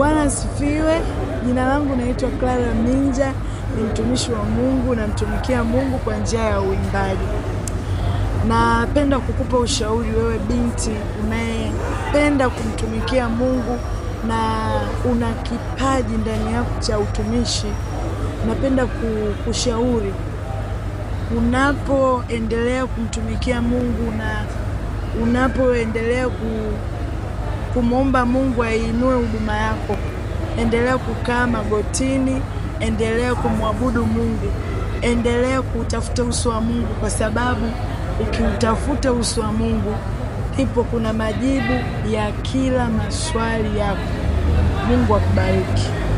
Bwana asifiwe. Jina langu naitwa Clara Minja, ni mtumishi wa Mungu, namtumikia Mungu kwa njia ya uimbaji. Napenda kukupa ushauri wewe binti unayependa kumtumikia Mungu na una kipaji ndani yako cha utumishi. Napenda kushauri unapoendelea kumtumikia Mungu na unapoendelea ku, kumwomba Mungu ainue huduma yako, endelea kukaa magotini, endelea kumwabudu Mungu, endelea kutafuta uso wa Mungu, kwa sababu ukiutafuta uso wa Mungu ndipo kuna majibu ya kila maswali yako. Mungu akubariki.